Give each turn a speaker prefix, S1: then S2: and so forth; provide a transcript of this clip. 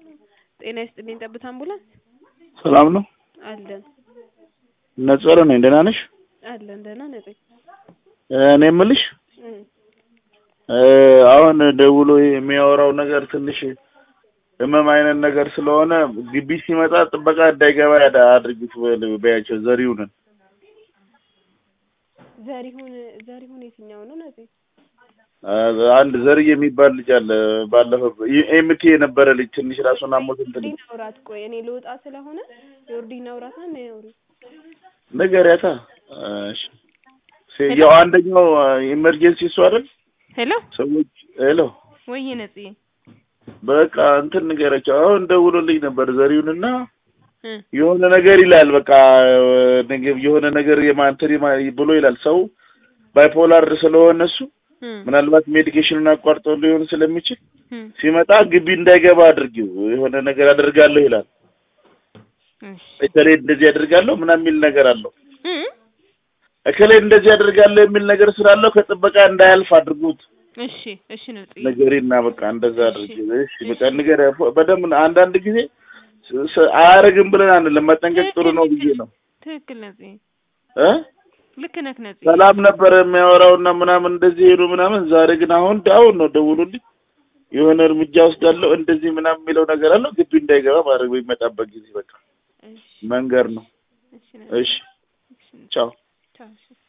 S1: ጤና ይስጥልኝ ጠብታ አምቡላንስ
S2: ሰላም ነው?
S1: አለን
S2: ነጸረ ነኝ። ደህና ነሽ?
S1: አለን ደህና ነኝ።
S2: እኔ የምልሽ
S1: እም፣
S2: አሁን ደውሎ የሚያወራው ነገር ትንሽ ህመም አይነት ነገር ስለሆነ ግቢ ሲመጣ ጥበቃ እንዳይገባ ያዳ አድርጊት በያቸው። ዘሪሁንን
S1: ዘሪሁን ዘሪሁን የትኛው ነው ነፂ?
S2: አንድ ዘርዬ የሚባል ልጅ አለ። ባለፈው ኤምቲ የነበረ ልጅ ትንሽ ራሱን አሞት እንትን
S1: ዮርዲን አውራት ቆይ እኔ ልወጣ ስለሆነ ዮርዲን አውራት ነው ነው
S2: ንገሪያታ። እሺ ሴ- ያው አንደኛው ኢመርጀንሲ እሱ አይደል
S1: ሄሎ
S2: ሰዎች ሄሎ
S1: ወይ ነፂ
S2: በቃ እንትን ንገረቸው። አሁን ደውሎልኝ ነበር ዘሪሁንና
S1: እ
S2: የሆነ ነገር ይላል። በቃ ነገ- የሆነ ነገር የማንተሪ ብሎ ይላል። ሰው ባይፖላር ስለሆነ እሱ
S1: እ
S2: ምናልባት ሜዲኬሽኑን አቋርጦ ሊሆን ስለሚችል
S1: እ
S2: ሲመጣ ግቢ እንዳይገባ አድርጊው፣ የሆነ ነገር አደርጋለሁ ይላል።
S1: እሺ
S2: እከሌ እንደዚህ አደርጋለሁ ምናምን የሚል ነገር አለው።
S1: እ
S2: እከሌ እንደዚህ አደርጋለሁ የሚል ነገር ስላለው ከጥበቃ እንዳያልፍ አድርጉት
S1: እሺ እሺ ነፂ
S2: ነገሬና በቃ እንደዛ አድርጊ። እሺ በቃ ንገር በደምብ አንዳንድ ጊዜ ስ- ስ- አያረግም ብለን አንልም። መጠንቀቅ ጥሩ ነው ብዬ ነው
S1: ትክክል ነፂ
S2: እ
S1: ልክ ነህ ነፂ
S2: ሰላም ነበረ የሚያወራውና ምናምን እንደዚህ ሄዱ ምናምን። ዛሬ ግን አሁን አሁን ነው ደውሉልኝ የሆነ እርምጃ ወስዳለሁ እንደዚህ ምናምን የሚለው ነገር አለው። ግቢ እንዳይገባ ማድረግ በሚመጣበት ጊዜ በቃ
S1: እሺ
S2: መንገር ነው።
S1: እሺ ነፂ
S2: እሺ
S1: እሺ
S2: ቻው።
S1: ቻው እሺ